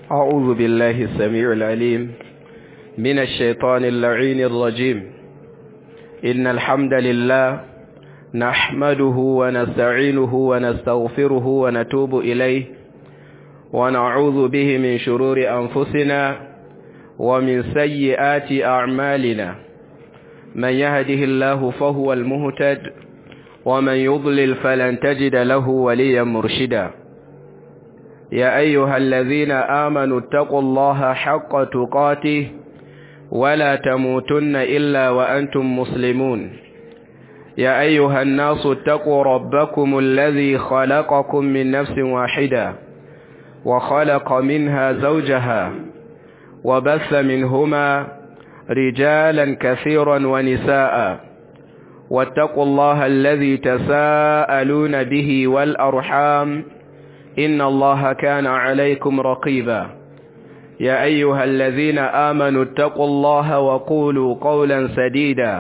أعوذ بالله السميع العليم من الشيطان اللعين الرجيم إن الحمد لله نحمده ونستعينه ونستغفره ونتوب إليه ونعوذ به من شرور أنفسنا ومن سيئات أعمالنا من يهده الله فهو المهتد ومن يضلل فلن تجد له وليا مرشدا يا أيها الذين آمنوا اتقوا الله حق تقاته ولا تموتن إلا وأنتم مسلمون يا أيها الناس اتقوا ربكم الذي خلقكم من نفس واحدة وخلق منها زوجها وبث منهما رجالا كثيرا ونساء واتقوا الله الذي تساءلون به والأرحام إن الله كان عليكم رقيبا يا أيها الذين آمنوا اتقوا الله وقولوا قولا سديدا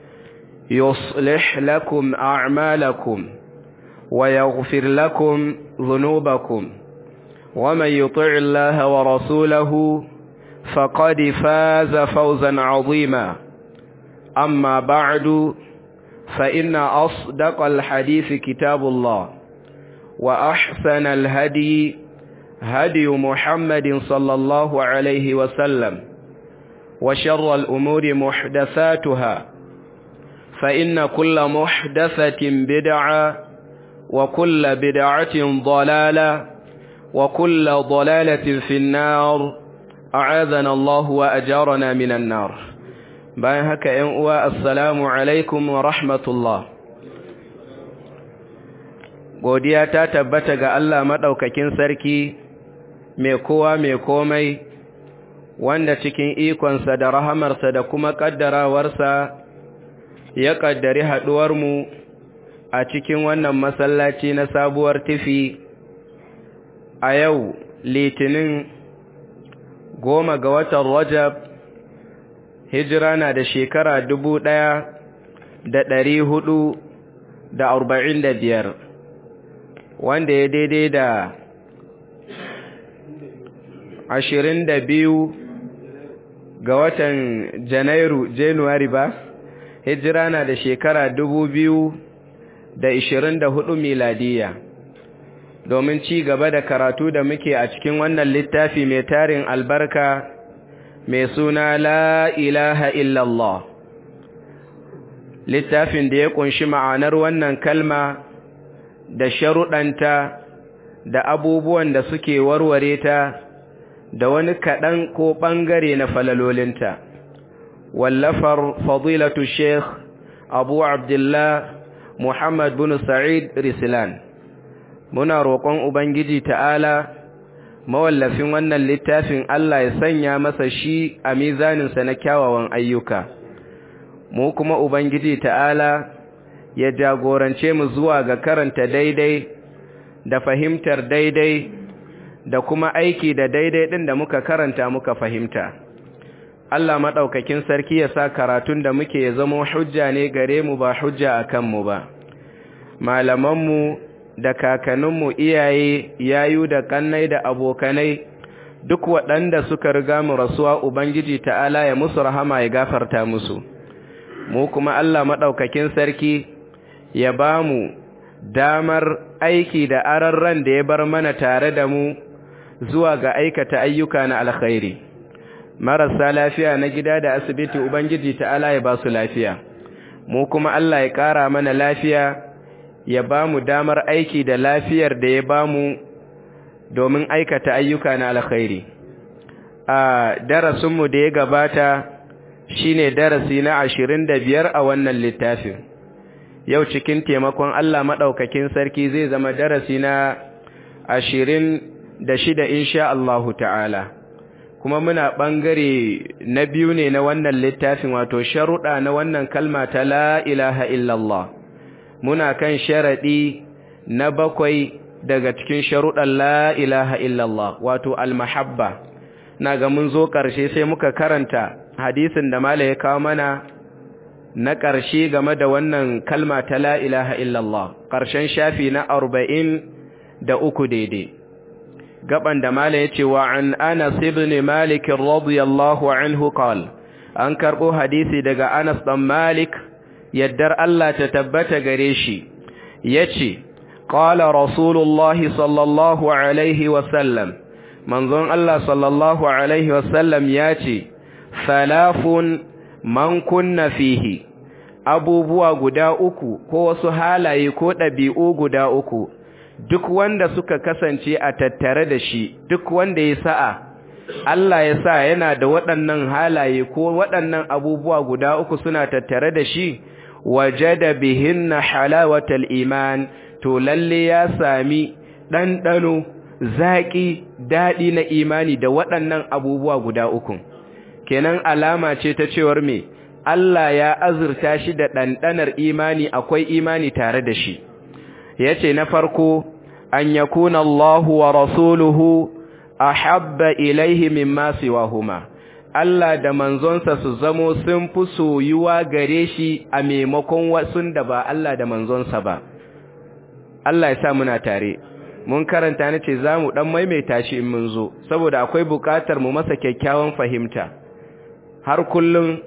يصلح لكم أعمالكم ويغفر لكم ذنوبكم ومن يطع الله ورسوله فقد فاز فوزا عظيما أما بعد فإن أصدق الحديث كتاب الله وأحسن الهدي هدي محمد صلى الله عليه وسلم وشر الأمور محدثاتها فإن كل محدثة بدعة وكل بدعة ضلالة وكل ضلالة في النار أعاذنا الله وأجارنا من النار bayan haka ‘yan uwa assalamu alaikum wa rahmatullah godiya ta tabbata ga Allah maɗaukakin sarki mai kowa mai komai wanda cikin ikonsa da rahamarsa da kuma ƙaddarawarsa ya ƙaddari haɗuwarmu a cikin wannan masallaci na sabuwar tifi a yau litinin goma ga watan rajab hijira na da shekara dubu ɗaya da ɗari hudu da arba'in da biyar wanda ya daidai da ashirin da biyu ga watan janairu januwari ba hijira na da shekara dubu biyu da ishirin da hudu miladiya domin ci gaba da karatu da muke a cikin wannan littafi mai tarin albarka mai suna la ilaha illallah littafin da ya kunshi ma'anar wannan kalma da sharuɗanta da abubuwan da suke warware ta da wani kaɗan ko ɓangare na falalolinta wallafar fadilatu sheikh abu abdullah muhammad bin sa'id rislan muna roƙon ubangiji ta'ala mawallafin wannan littafin Allah ya sanya masa shi a mizaninsa na kyawawan ayyuka mu kuma ubangiji ta'ala ya jagorance mu zuwa ga karanta daidai da fahimtar daidai da kuma aiki da daidai ɗin da muka karanta muka fahimta Allah maɗaukakin sarki ya sa karatun da muke ya zama hujja ne gare mu ba hujja a kanmu ba malamanmu da kakanninmu iyaye yayu da kannai da abokanai duk waɗanda suka riga mu rasuwa ubangiji ta'ala ya musu rahama ya gafarta musu mu kuma Allah maɗaukakin sarki ya ba mu damar aiki da ararran da ya bar mana tare da mu zuwa ga aikata ayyuka na alkhairi marasa lafiya na gida da asibiti ubangiji ta'ala ya ba su lafiya mu kuma Allah ya ƙara mana lafiya ya ba mu damar aiki da lafiyar da ya ba mu domin aikata ayyuka na alkhairi a darasinmu da ya gabata shine darasi na ashirin da biyar a wannan littafin yau cikin taimakon Allah maɗaukakin sarki zai zama darasi na ashirin da shida insha Allahu ta'ala kuma muna ɓangare na biyu ne na wannan littafin wato sharuɗa na wannan kalma ta la ilaha illallah muna kan sharaɗi na bakwai daga cikin sharuɗan la ilaha illallah wato almahabba na ga mun zo ƙarshe sai muka karanta hadisin da mala ya kawo mana na ƙarshe game da wannan kalma ta la ilaha illallah ƙarshen shafi na arba'in da uku daidai gaban da mala yace wa an Anas ibn Malik radiyallahu anhu qala an karbo hadisi daga Anas dan Malik yaddar Allah ta tabbata gare shi yace qala rasulullahi sallallahu alaihi wa sallam manzon Allah sallallahu alaihi wa sallam yace salafun man kunna fihi abubuwa guda uku ko wasu halaye ko ɗabi'u guda uku duk wanda suka kasance a tattare da shi duk wanda ya sa'a Allah ya sa yana da waɗannan halaye ko waɗannan abubuwa guda uku suna tattare da shi wajada bihinna halawatal iman to lalle ya sami ɗanɗano zaƙi daɗi na imani da waɗannan abubuwa guda uku kenan alama ce ta cewar me Allah ya azurta shi da ɗanɗanar imani akwai imani tare da shi ya ce na farko an yakuna Allahu wa rasuluhu ahabba ilaihi mimma siwahuma Allah da manzonsa su zamo sun fi soyuwa gare shi a maimakon wasun da ba Allah da manzonsa ba Allah ya sa muna tare mun karanta ne ce za mu ɗan maimaita shi in mun zo saboda akwai buƙatar mu masa kyakkyawan fahimta har kullum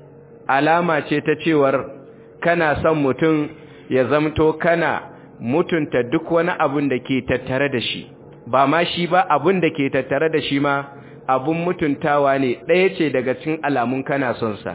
alama ce ta cewar kana son mutum ya zamto kana mutunta duk wani abun da ke tattare da shi ba ma shi ba abun da ke tattare da shi ma abun mutuntawa ne ɗaya ce daga cikin alamun kana son sa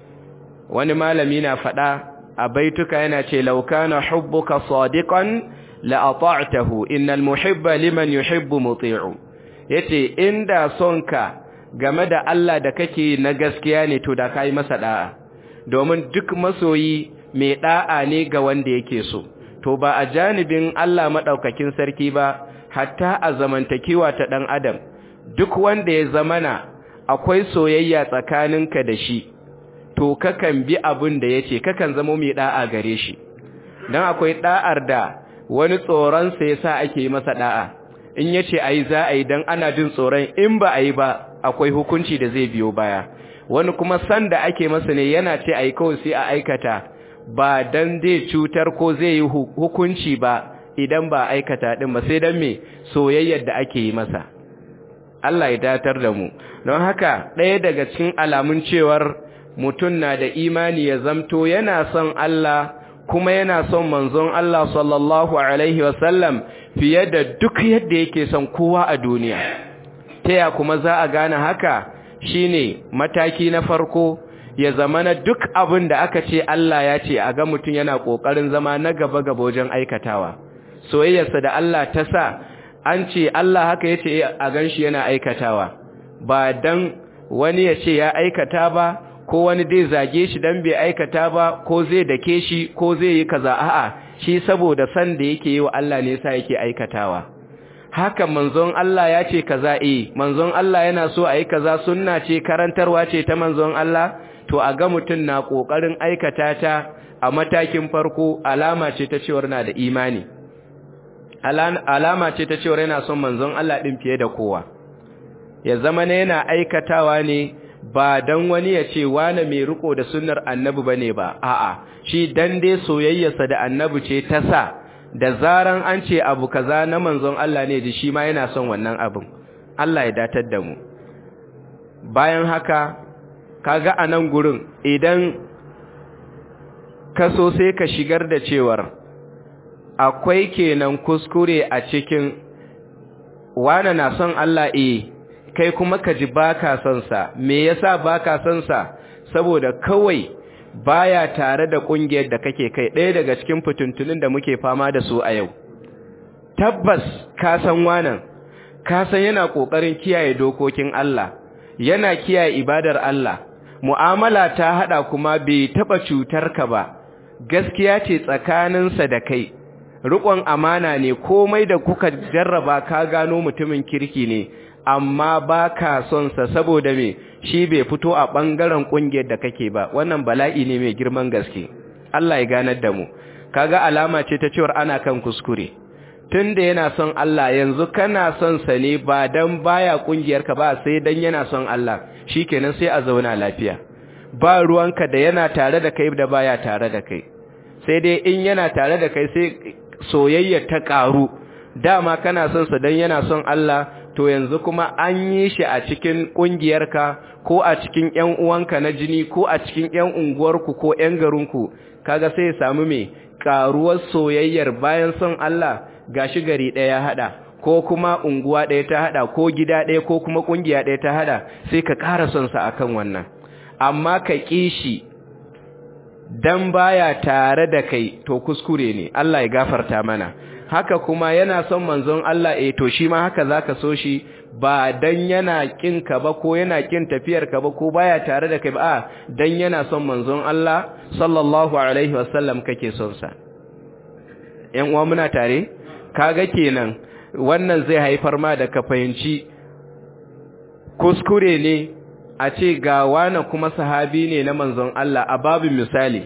wani malami na faɗa a baituka yana ce laukana hubbuka sadiqan la ata'tahu innal muhibba liman yuhibbu muti'u yace inda sonka game da Allah da kake na gaskiya ne to da kai masa da'a domin duk masoyi mai da'a ne ga wanda yake so to ba a janibin Allah madaukakin sarki ba hatta a zamantakewa ta dan adam duk wanda ya zamana akwai soyayya tsakaninka da shi to kakan bi abin da yace kakan zama mai da'a gare shi dan akwai da'ar da wani tsoron sa yasa ake masa da'a in yace ayi za a yi dan ana jin tsoron in ba a yi ba akwai hukunci da zai biyo baya wani kuma san da ake masa ne yana ce a yi kawai sai a aikata ba dan zai cutar ko zai yi hukunci ba idan ba aikata din ba sai dan me soyayyar da ake yi masa Allah ya datar da mu don haka ɗaya daga cikin alamun cewar mutum na da imani ya zamto yana son Allah kuma yana son manzon Allah sallallahu alaihi wasallam fiye da duk yadda yake son kowa a duniya taya kuma za a gane haka shine mataki na farko ya zama na duk abin da aka ce Allah ya ce a ga mutum yana ƙoƙarin zama na gaba-gaba wajen aikatawa soyayyarsa da Allah ta sa an ce Allah haka ya ce a gan shi yana aikatawa ba dan wani ya ce ya aikata ba ko wani zai zage shi dan bai aikata ba ko zai dake shi ko zai yi kaza a'a shi saboda san da yake yi wa Allah ne yasa yake aikatawa haka manzon Allah ya ce kaza eh manzon Allah yana so a yi kaza sunna ce karantarwa ce ta manzon Allah to a ga mutum na kokarin aikata ta a matakin farko alama ce ta cewar na da imani alama ce ta cewar yana son manzon Allah din fiye da kowa ya zama ne yana aikatawa ne ba dan wani ya ce wani mai riko da sunnar annabi bane ba a'a shi dan dai soyayyarsa da annabi ce ta sa da zaran an ce abu kaza na manzon Allah ne da shi ma yana son wannan abin Allah ya datar da mu bayan haka kaga a nan gurin idan ka so sai ka shigar da cewar akwai kenan kuskure a cikin wane na son Allah eh kai kuma ka ji baka son sa me yasa baka son sa saboda kawai baya tare da kungiyar da kake kai ɗaya daga cikin fituntunin da muke fama da su a yau tabbas ka san wannan ka san yana kokarin kiyaye dokokin Allah yana kiyaye ibadar Allah mu'amala ta hada kuma bai taba cutar ka ba gaskiya ce tsakaninsa da kai riƙon amana ne komai da kuka jarraba ka gano mutumin kirki ne amma ba ka son sa saboda me shi bai fito a ɓangaren ƙungiyar da kake ba wannan bala'i ne mai girman gaske Allah ya ganar da mu kaga alama ce ta cewar ana kan kuskure tunda yana son Allah yanzu kana son sa ne ba dan baya ƙungiyar ka ba sai dan yana son Allah shikenan sai a zauna lafiya ba ruwanka da yana tare da kai da baya tare da kai sai dai in yana tare da kai sai soyayya ta ƙaru dama kana son sa dan yana son Allah to yanzu kuma an yi shi a cikin ƙungiyarka ko a cikin ƴan uwanka na jini ko a cikin ƴan unguwarku ko ƴan garinku kaga sai ya samu me karuwar soyayyar bayan son Allah gashi gari ɗaya ya hada ko kuma unguwa ɗaya ta hada ko gida ɗaya ko kuma ƙungiya ɗaya ta hada sai ka ƙara son sa akan wannan amma ka kishi dan baya tare da kai to kuskure ne Allah ya gafarta mana haka kuma yana son manzon Allah eh to shi ma haka zaka so shi ba dan yana kin ka ba ko yana kin tafiyar ka ba ko baya tare da kai ba a dan yana son manzon Allah sallallahu alaihi wasallam kake son sa ƴan uwa muna tare kaga kenan wannan zai haifar ma da ka fahimci kuskure ne a ce ga wani kuma sahabi ne na manzon Allah a babin misali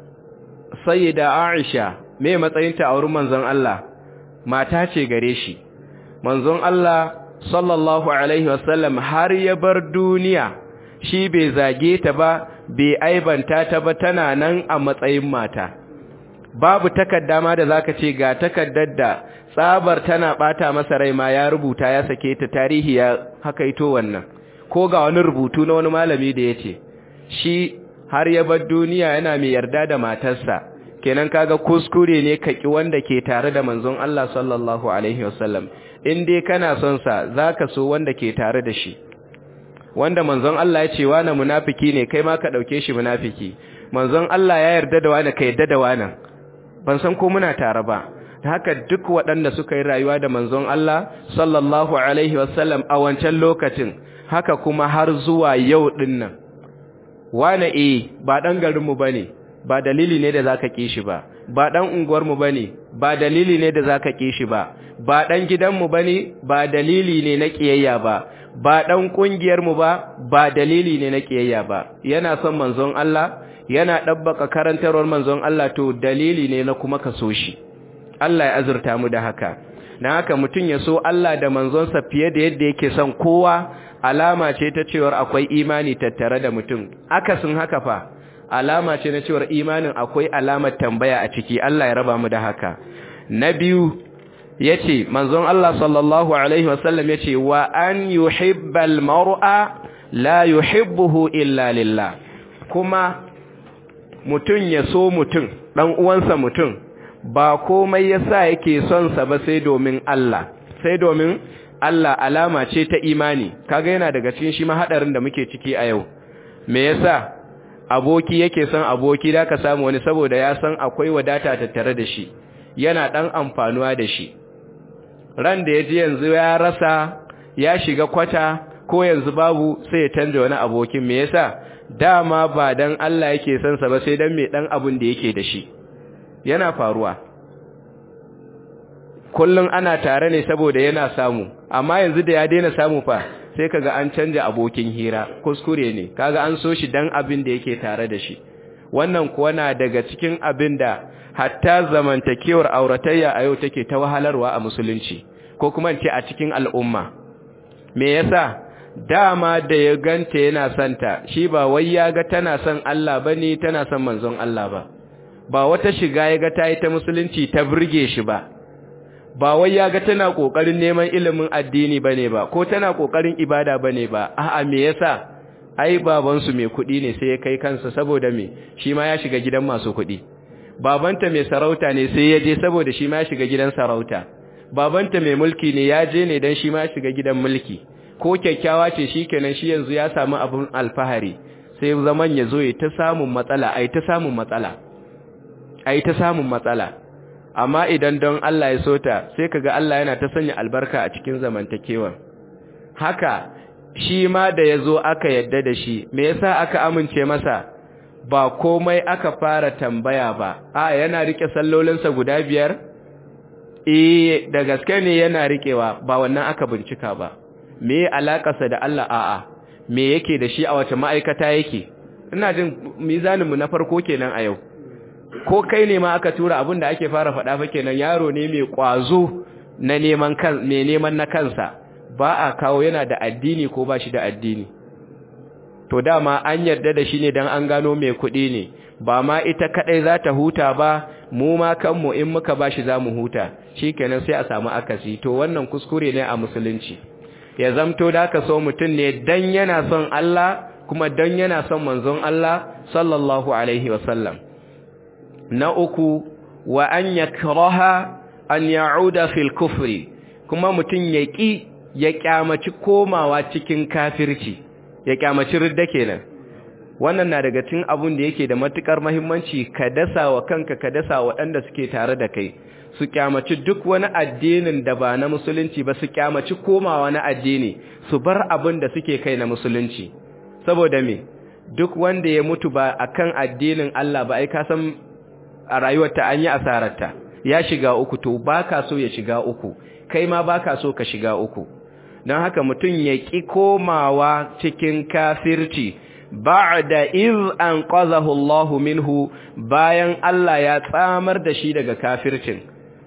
sayyida Aisha me matsayinta a wurin manzon Allah mata ce gare shi manzon Allah sallallahu alaihi wasallam har ya bar duniya shi bai zage ta ba bai aibanta ta ba tana nan a matsayin mata babu takarda ma da zaka ce ga takaddar da tsabar tana bata masa rai ma ya rubuta ya sake ta tarihi ya haka ito wannan ko ga wani rubutu na wani malami da yace shi har ya bar duniya yana mai yarda da matarsa kenan kaga kuskure ne ka ki wanda ke tare da manzon Allah sallallahu alaihi wasallam in dai kana son sa zaka so wanda ke tare da shi wanda manzon Allah ya ce wani munafiki ne kai ma ka dauke shi munafiki manzon Allah ya yarda da wani ka yarda da wani ban san ko muna tare ba haka duk waɗanda suka yi rayuwa da manzon Allah sallallahu alaihi wasallam a wancan lokacin haka kuma har zuwa yau dinnan wane eh ba dan garinmu bane ba dalili ne da zaka ki shi ba ba dan unguwar mu bane ba dalili ne da zaka ki shi ba ba dan gidan mu bane ba dalili ne na kiyayya ba ba dan kungiyar mu ba ba dalili ne na kiyayya ba yana son manzon Allah yana dabbaka karantarwar manzon Allah to dalili ne na kuma kaso shi Allah ya azurta mu da haka dan haka mutun ya so Allah da manzonsa fiye da yadda yake son kowa alama ce ta cewar akwai imani tattare da mutum akasin haka fa alama ce na cewar imanin akwai alamar tambaya a ciki Allah ya raba mu da haka na biyu yace manzon Allah sallallahu alaihi wasallam yace wa an yuhibbal mar'a la yuhibbuhu illa lillah kuma mutun ya so mutun dan uwansa mutun ba komai yasa yake son sa ba sai domin Allah sai domin Allah alama ce ta imani kaga yana daga cikin shi mahadarin da muke ciki a yau me yasa aboki yake son aboki da ka samu wani saboda ya san akwai wadata tattare da shi yana dan amfanuwa da shi ran da yaji yanzu ya rasa ya shiga kwata ko yanzu babu sai ya canja wani abokin me yasa dama ba dan Allah yake son sa ba sai dan me dan abun da yake da shi yana faruwa kullun ana tare ne saboda yana samu amma yanzu da ya daina samu fa sai kaga an canja abokin hira kuskure ne kaga an so shi dan abin da yake tare da shi wannan kuwa na daga cikin abin da hatta zamantakewar auratayya a yau take ta wahalarwa a musulunci ko kuma ce a cikin al'umma me yasa dama da ya ganta yana santa shi ba wai ya ga tana son Allah bane tana son manzon Allah ba ba wata shiga ya ga ta yi ta musulunci ta burge shi ba ba wai ya ga tana kokarin neman ilimin addini bane ba ko tana kokarin ibada bane ba a'a me yasa ai baban su mai kudi ne sai ya kai kansa saboda me shi ma ya shiga gidan masu kudi babanta mai sarauta ne sai ya je saboda shi ma ya shiga gidan sarauta babanta mai mulki ne ya je ne dan shi ma ya shiga gidan mulki ko kyakkyawa ce shikenan shi yanzu ya samu abun alfahari sai zaman ya zo ya ta samun matsala ai ta samun matsala ai ta samun matsala amma idan don Allah ya so ta sai kaga Allah yana ta sanya albarka a cikin zamantakewa haka shi ma da yazo aka yadda da shi me yasa aka amince masa ba komai aka fara tambaya ba a yana rike sallolinsa guda biyar eh da gaske ne yana rikewa ba wannan aka bincika ba me alakarsa da Allah a'a me yake da shi a wace ma'aikata yake ina jin mizaninmu na farko kenan a yau ko kai ne ma aka tura abin da ake fara faɗa fa kenan yaro ne mai ƙwazo na neman kan mai neman na kansa ba a kawo yana da addini ko ba shi da addini to dama an yarda da shi ne dan an gano mai kuɗi ne ba ma ita kadai za ta huta ba mu ma kanmu in muka ba shi za mu huta shikenan sai a samu akasi to wannan kuskure ne a musulunci ya zamto da ka so mutum ne dan yana son Allah kuma dan yana son manzon Allah sallallahu alaihi wasallam na uku wa an yakraha an ya'uda fil kufri kuma mutum ya ki ya kyamaci komawa cikin kafirci ya kyamaci ridda kenan wannan na daga cikin abun da yake da matukar muhimmanci ka dasa wa kanka ka dasa waɗanda suke tare da kai su kyamaci duk wani addinin da ba na musulunci ba su kyamaci komawa na addini su bar abin da suke kai na musulunci saboda me duk wanda ya mutu ba akan addinin Allah ba ai ka san a rayuwarta an yi asararta ya shiga uku to baka so ya shiga uku kai ma baka so ka shiga uku don haka mutum ya ƙi komawa cikin kafirci ba'da iz anqadhahu Allahu minhu bayan Allah ya tsamar da shi daga kafircin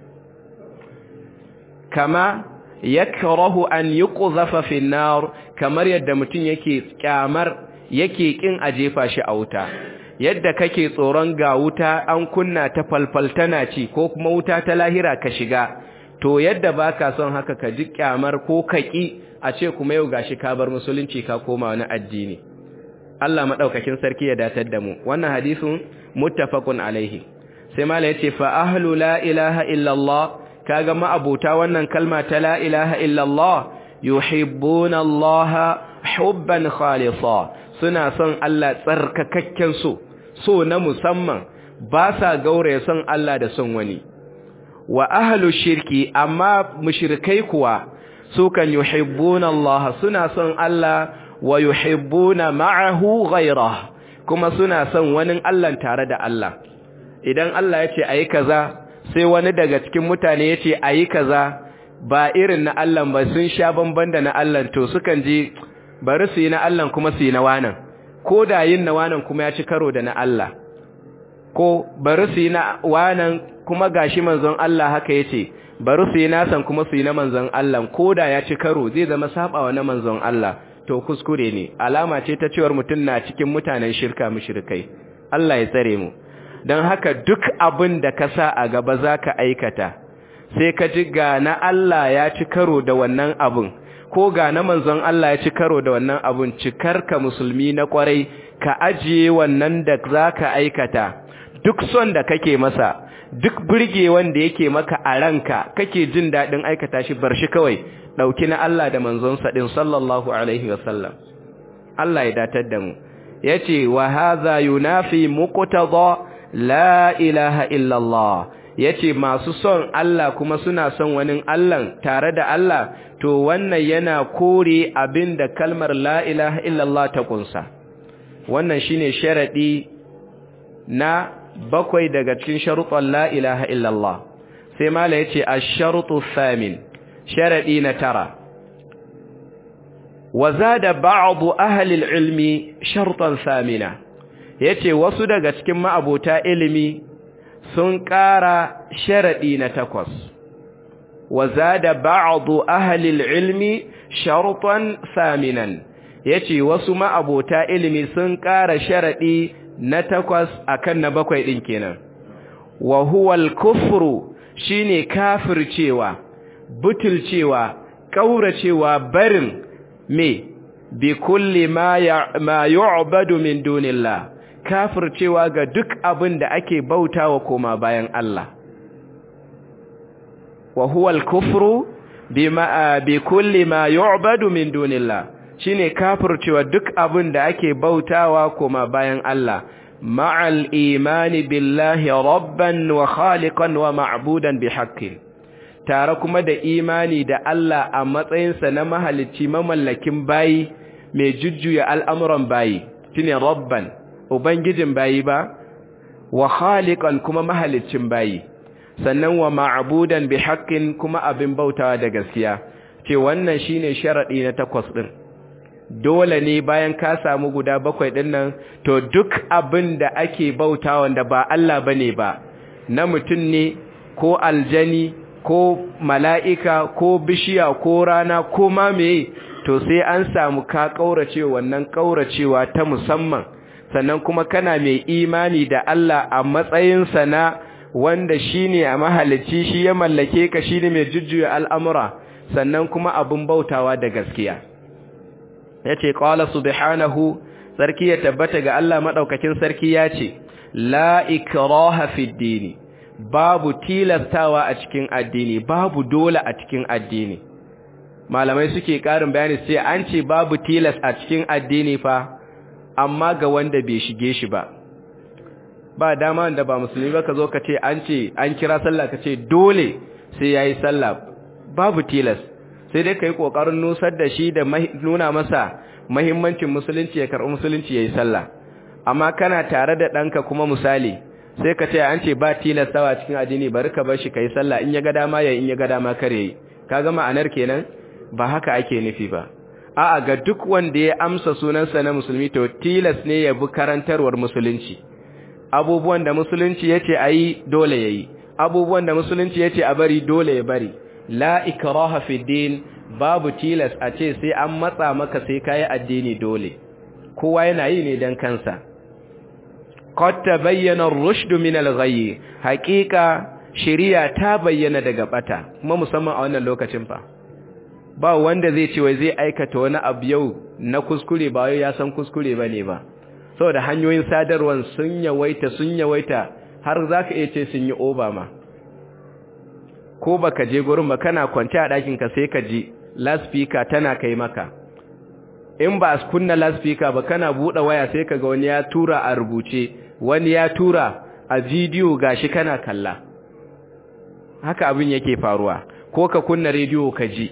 kama yakrahu an yuqdhafa fi nar kamar yadda mutum yake kyamar yake kin a jefa shi a wuta yadda kake tsoron ga wuta an kunna ta falfaltana ci ko kuma wuta ta lahira ka shiga to yadda baka son haka ka ji kyamar ko kaki a ce kuma yau gashi ka bar musulunci ka koma wani addini Allah madaukakin sarki ya datar da mu wannan hadisin muttafaqun alaihi sai mala yace fa ahlu la ilaha illa Allah kaga ma'abuta wannan kalma ta la ilaha illa Allah yuhibbuna Allah hubban khalisa suna son Allah tsarkakakken so so na musamman ba sa gauraya son Allah da son wani wa ahlu shirki amma mushrikai kuwa su kan yuhibbuna Allah suna son Allah wa yuhibbuna ma'ahu ghayra kuma suna son wani Allah tare da Allah idan Allah ya ce ayi kaza sai wani daga cikin mutane ya ce ayi kaza ba irin na Allah ba sun sha bamban da na Allah to sukan ji bari su yi na Allah kuma su yi na wanan ko da yin na wanan kuma ya ci karo da na Allah ko bari su yi na wanan kuma gashi manzon Allah haka yace bari su yi nasan kuma su yi na manzon Allah ko da ya ci karo zai zama sabawa na manzon Allah to kuskure ne alama ce ta cewar mutum na cikin mutanen shirka mushrikai Allah ya tsare mu don haka duk abin da ka sa a gaba zaka aikata sai ka ji ga na Allah ya ci karo da wannan abun ko ga na manzon Allah ya ci karo da wannan abun cikar ka musulmi na kwarai ka ajiye wannan da zaka aikata duk son da kake masa duk burge wanda yake maka a ranka kake jin dadin aikata shi bar shi kawai dauki na Allah da manzon sa din sallallahu alaihi wasallam Allah ya datar da mu yace wa hadha yunafi muqtada la ilaha illa Allah yace masu son Allah kuma suna son wani Allah tare da Allah to wannan yana kore abinda kalmar la ilaha illa Allah ta kunsa wannan shine sharadi na bakwai daga cikin sharuɗan la ilaha illallah sai mala yace ash-sharutu thamin sharadi na tara wa zada ba'd ahli al-ilmi shartan thamina yace wasu daga cikin ma'abota ilimi sun ƙara sharadi na takwas wa zada ba'd ahli al-ilmi shartan thaminan yace wasu ma'abota ilimi sun ƙara sharadi na takwas akan na bakwai ɗin kenan wa huwal kufru shine kafircewa butulcewa kauracewa barin me bi kulli ma ma yu'badu min dunillah kafircewa ga duk abin da ake bautawa koma bayan Allah wa huwal kufru bima bi kulli ma yu'badu min dunillah shine kafircewa duk abin da ake bautawa kuma bayan Allah ma'al imani billahi rabban wa khaliqan wa ma'budan bihaqqin tare kuma da imani da Allah a matsayinsa na mahalicci mamallakin bayi mai jujjuya al'amuran bayi shine rabban ubangijin bayi ba wa khaliqan kuma mahalicin bayi sannan wa ma'budan bihaqqin kuma abin bautawa da gaskiya ce wannan shine sharadi na takwas din dole ne bayan ka samu guda bakwai ɗin nan to duk abin da ake bauta wanda ba Allah ba ne ba na mutum ne ko aljani ko mala'ika ko bishiya ko rana ko mamaye to sai an samu ka ƙaurace wannan ƙauracewa ta musamman sannan kuma kana mai imani da Allah a matsayinsa na wanda shine a mahalicci shi ya mallake ka shine mai jujjuya al'amura sannan kuma abun bautawa da gaskiya yace qala subhanahu sarki ya tabbata ga Allah madaukakin sarki yace la ikraha fid dini babu tilastawa a cikin addini babu dole a cikin addini malamai suke karin bayani sai an ce babu tilas a cikin addini fa amma ga wanda bai shige shi ba ba dama wanda ba musulmi ba ka zo ka ce an ce an kira sallah ka ce dole sai yayi sallah babu tilas sai dai kai kokarin nusar da shi da nuna masa muhimmancin musulunci ya karɓi musulunci yayi sallah amma kana tare da ɗanka kuma misali sai ka ce an ce ba tilastawa cikin addini bari ka bar shi kai sallah in ya ga dama ya in ya ga dama kare yi kaga ma'anar kenan ba haka ake nufi ba a'a ga duk wanda ya amsa sunansa na musulmi to tilas ne ya bi karantarwar musulunci abubuwan da musulunci yace ayi dole yayi abubuwan da musulunci yace a bari dole ya bari la ikraha fi din babu tilas a ce sai an matsa maka sai kai addini dole kowa yana yi ne dan kansa qad tabayyana ar-rushd min al-ghayy haqiqa shari'a ta bayyana daga bata kuma musamman a wannan lokacin fa ba wanda zai ce wai zai aikata wani abu yau na kuskure ba yau ya san kuskure bane ba saboda hanyoyin sadarwar sun yawaita sun yawaita har zaka iya ce sun yi obama ko baka je gurin ba kana kwance a ɗakin ka sai ka ji loudspeaker tana kai maka in ba a kunna loudspeaker ba kana buɗe waya sai ka ga wani ya tura a rubuce wani ya tura a bidiyo gashi kana kalla haka abin yake faruwa ko ka kunna rediyo ka ji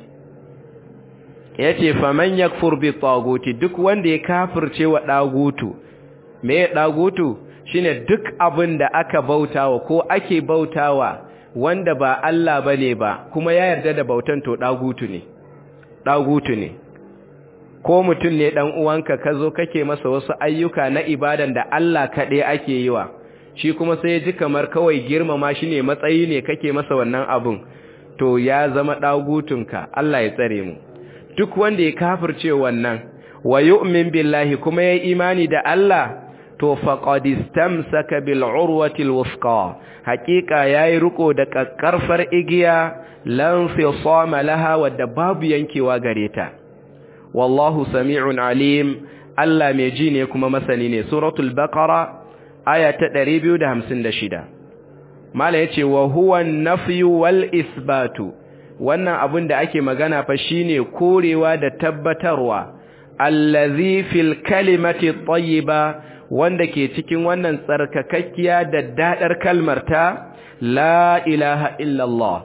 yace faman yakfur bi taguti duk wanda ya kafirce wa dagutu me ya dagutu shine duk abin da aka bautawa ko ake bautawa wanda ba Allah bane ba kuma ya yarda da bautan to dagutu ne dagutu ne ko mutum ne dan uwanka kazo kake masa wasu ayyuka na ibadan da Allah kaɗai ake yi wa shi kuma sai ya ji kamar kawai girmama shi ne matsayi ne kake masa wannan abun to ya zama dagutunka Allah ya tsare mu duk wanda ya kafirce wannan wa yu'min billahi kuma ya imani da Allah to faqad istamsaka bil urwati al wusqa haqiqa yayi riko da kakkarfar igiya lan fisama laha wadda babu yankewa gare ta wallahu sami'un alim Allah mai ji ne kuma masani ne suratul baqara aya ta 256 mala yace wa huwa an-nafyu wal isbatu wannan abin da ake magana fa shine korewa da tabbatarwa allazi fil kalimati tayyiba wanda ke cikin wannan tsarkakakkiya da dadar kalmar ta la ilaha illallah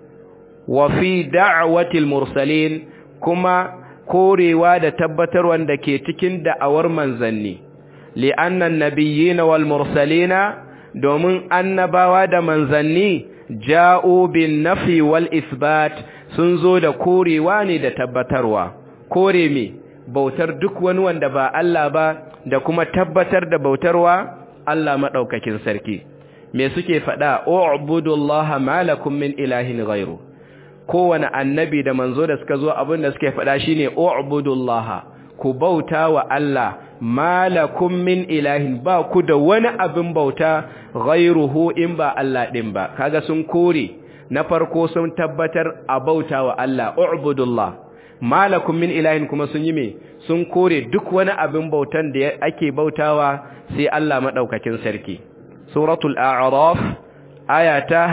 wa fi da'watil mursalin kuma korewa da tabbatarwa da ke cikin da'awar manzanni li'anna an-nabiyyina wal mursalina domin annabawa da manzanni ja'u bin nafi wal isbat sun zo da korewa ne da tabbatarwa kore me bautar duk wani wanda ba Allah ba da kuma tabbatar da bautarwa Allah madaukakin sarki me suke faɗa u'budullaha malakum min ilahin ghairu kowane annabi da manzo da suka zo abin da suke faɗa shine u'budullaha ku bauta wa Allah malakum min ilahin ba ku da wani abin bauta ghairuhu in ba Allah din ba kaga sun kore na farko sun tabbatar a bauta wa Allah u'budullah malakum min ilahin kuma sun yi me sun kore duk wani abin bautan da ake bautawa sai Allah madaukakin sarki suratul a'raf aya ta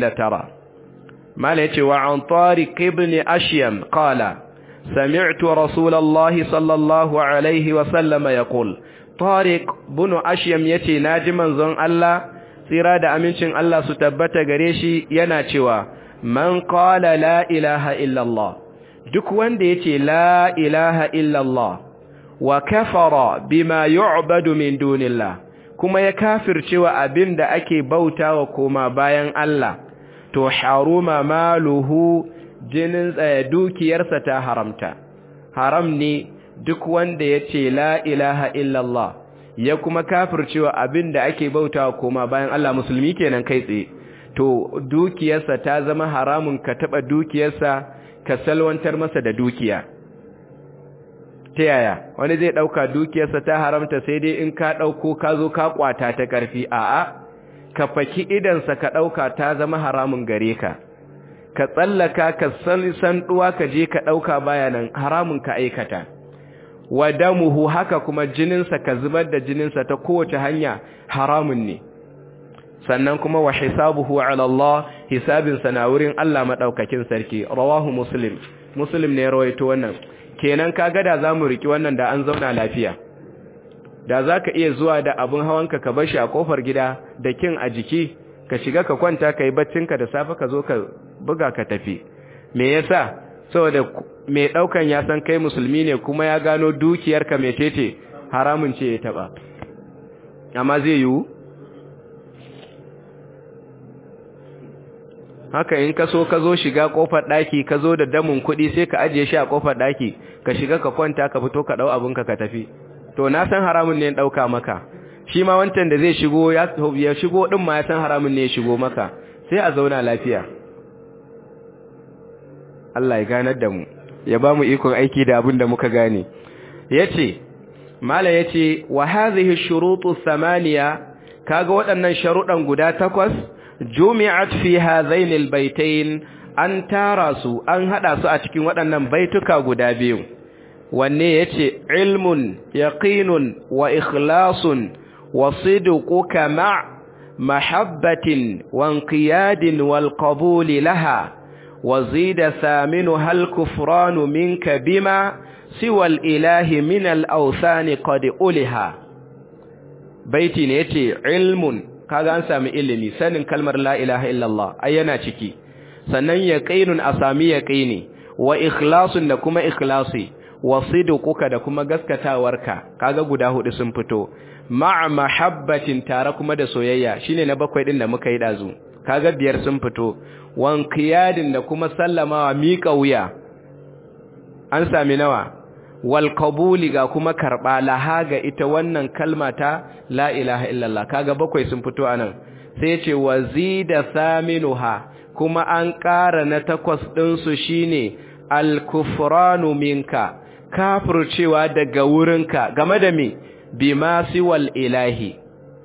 59 mala yace wa an tariq ibn ashyam qala سمعت رسول الله صلى الله عليه وسلم يقول طارق بن أشيم يتي ناجما زن الله tsira da amincin Allah su tabbata gare shi yana cewa man qala la ilaha illallah duk wanda yace la ilaha illallah wa kafara bima yu'badu min dunillah kuma ya kafircewa abinda ake bautawa koma bayan Allah to haruma maluhu jinin tsaye dukiyarsa ta haramta haram ne duk wanda ya ce la ilaha illallah ya kuma kafircewa abin da ake bautawa koma bayan Allah musulmi kenan kai tsaye to dukiyarsa ta zama haramun ka taba dukiyarsa ka salwantar masa da dukiya ta yaya wani zai dauka dukiyarsa ta haramta sai dai in ka dauko ka zo ka kwata ta karfi a'a ka faki idansa ka ɗauka ta zama haramun gare ka ka tsallaka ka san ɗuwa ka je ka ɗauka bayanan haramun ka aikata wa damuhu haka kuma jininsa ka zubar da jininsa ta kowace hanya haramun ne sannan kuma wa hisabuhu ala Allah hisabinsa na wurin Allah madaukakin sarki rawahu muslim muslim ne rawaito wannan kenan kaga da zamu riki wannan da an zauna lafiya da zaka iya zuwa da abun hawanka ka bar shi a kofar gida da kin a jiki ka shiga ka kwanta kai baccinka da safe ka zo ka buga ka tafi me yasa saboda mai daukan ya san kai musulmi ne kuma ya gano dukiyarka metete haramun ce ya taba amma zai yiwu haka in ka so ka zo shiga kofar daki ka zo da damun kuɗi sai ka ajiye shi a kofar daki ka shiga ka kwanta ka fito ka dau abinka ka tafi to na san haramun ne dauka maka shi ma wancan da zai shigo ya ya shigo din ma ya san haramun ne ya shigo maka sai a zauna lafiya Allah ya ganar da mu ya ba mu ikon aiki da abin da muka gane yace mala yace wa hadhihi shurutu thamaniya kaga waɗannan sharuɗan guda takwas jumi'at fi hadhain albaytain an tara su an hada su a cikin waɗannan baituka guda biyu wanne yace ilmun yaqinun wa ikhlasun wa sidquka ma' mahabbatin wa inqiyadin wal qabul laha wa zida thaminu hal kufranu minka bima siwa al ilahi min al awthan qad uliha baiti ne yace ilmun kaga an sami ilimi sanin kalmar la ilaha illallah ai yana ciki sannan yaqinun a sami yaqini wa ikhlasun da kuma ikhlasi wa sidquka da kuma gaskatawarka kaga guda hudu sun fito ma'a mahabbatin tare kuma da soyayya shine na bakwai din da muka yi dazu kaga biyar sun fito wan qiyadin da kuma sallamawa miƙa wuya an sami nawa wal qabuli ga kuma karba laha ga ita wannan kalma ta la ilaha illallah kaga bakwai sun fito anan sai ce wazida thaminuha kuma an ƙara na takwas din su shine al kufranu minka kafircewa daga wurinka game da me bima siwal ilahi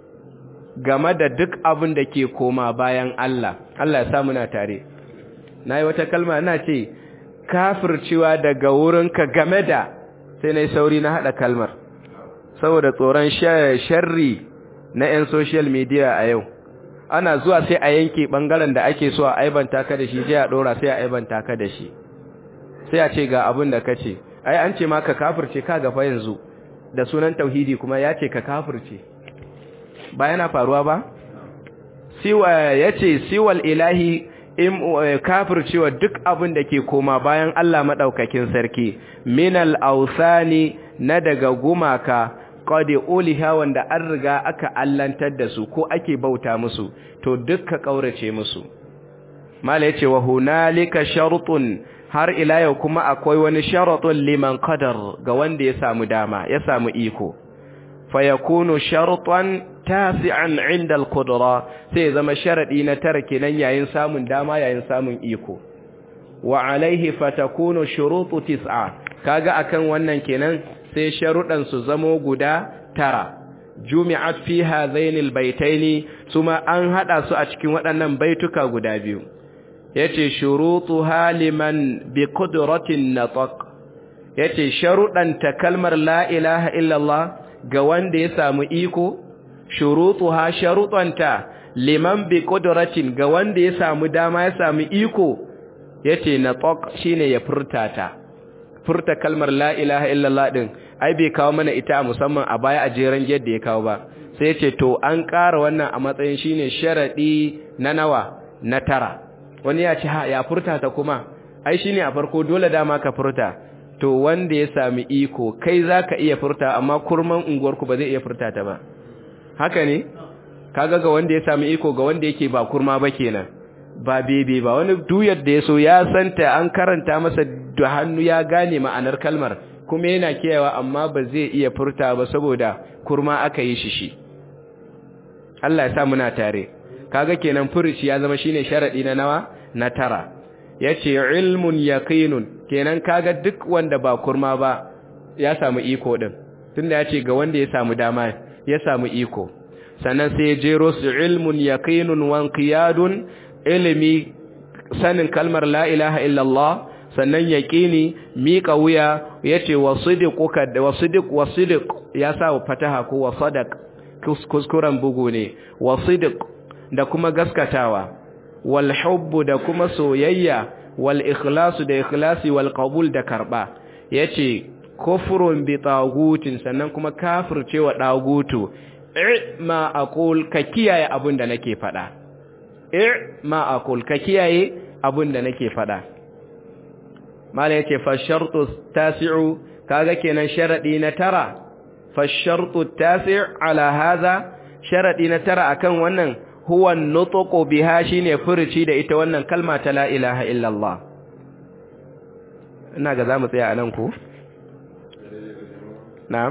game da duk abin da ke koma bayan Allah Allah ya sa muna tare nayi wata kalma ina ce kafircewa daga wurinka game da sai na yi sauri na haɗa kalmar saboda tsoron sharri na 'yan social media a yau ana zuwa sai a yanke ɓangaren da ake so a aibanta ka da shi sai a ɗora sai a aibanta ka da shi sai a ce ga abin da ka ce ai an ce ma ka kafirce ka gafa yanzu da sunan tauhidi kuma ya ce ka kafirce ba yana faruwa ba siwa ya ce siwal ilahi in kafircewa duk abin da ke koma bayan Allah maɗaukakin sarki minal ausani na daga gumaka qad uliha wanda an riga aka allantar da su ko ake bauta musu to dukka kaurace musu mala yace wa hunalika shartun har ila yau kuma akwai wani sharatun liman qadar ga wanda ya samu dama ya samu iko fayakunu shartan tasi'an 'inda al-qudra sai zama sharadi na tara kenan yayin samun dama yayin samun iko wa alaihi fatakunu shurutu tis'a kaga akan wannan kenan sai sharudan su zamo guda tara jumi'at fi hadhaini albaytaini suma an hada su a cikin waɗannan baituka guda biyu yace shurutu haliman bi qudratin nataq yace sharudan ta kalmar la ilaha illallah ga wanda ya samu iko shurutuha sharutanta liman bi qudratin ga wanda ya samu dama ya samu iko yace nataq shine ya furta ta furta kalmar la ilaha illallah din ai bai kawo mana ita musamman a baya a jeran yadda ya kawo ba sai yace to an ƙara wannan a matsayin shine sharadi na nawa na tara wani ya ce ha ya furta ta kuma ai shine a farko dole dama ka furta to wanda ya sami iko kai zaka iya furta amma kurman unguwarku ba zai iya furta ta ba haka ne kaga ga wanda ya sami iko ga wanda yake ba kurma ba kenan ba bebe ba wani duyar da ya so ya santa an karanta masa da hannu ya gane ma'anar kalmar kuma yana kiyawa amma ba zai iya furta ba saboda kurma aka yi shi shi Allah ya sa muna tare kaga kenan furuci ya zama shine sharadi na nawa na tara yace ilmun yaqinun kenan kaga duk wanda ba kurma ba ya samu iko din tunda yace ga wanda ya samu dama ya samu iko sannan sai jero su ilmun yaqinun wa qiyadun ilmi sanin kalmar la ilaha illallah sannan yaqini miƙa wuya yace wasidiquka da wasidiq wasidiq ya sa fataha ko wasadaq kuskuren bugu ne wasidiq da kuma gaskatawa wal hubbu da kuma soyayya wal ikhlasu da ikhlasi wal qabul da karba yace kufrun bi tagutin sannan kuma kafircewa dagutu ma aqul ka kiyaye abin da nake fada ma aqul ka kiyaye abin da nake fada mala yace fa shartu tasi'u kaga kenan sharadi na tara fa shartu tasi' ala hadha sharadi na tara akan wannan huwa nutqu biha shine furuci da ita wannan kalma ta la ilaha illallah ina ga zamu tsaya anan ko na'am